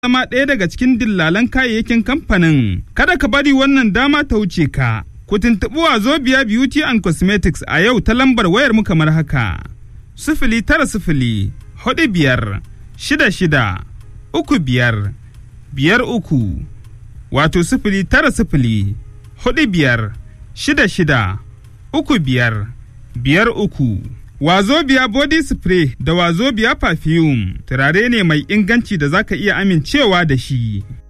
zama ɗaya daga cikin dillalan kayayyakin kamfanin. Kada ka bari wannan dama ta wuce ka. Ku tuntuɓi Wazobia Beauty and Cosmetics a yau ta lambar wayar mu kamar haka. Sifili tara sifili, hudu biyar, shida shida, uku biyar, biyar uku, wato sifili tara sifili, hudu biyar, shida shida, uku biyar, biyar uku. Wazobia body spray da Wazobia perfume turare ne mai inganci da zaka iya amincewa da shi.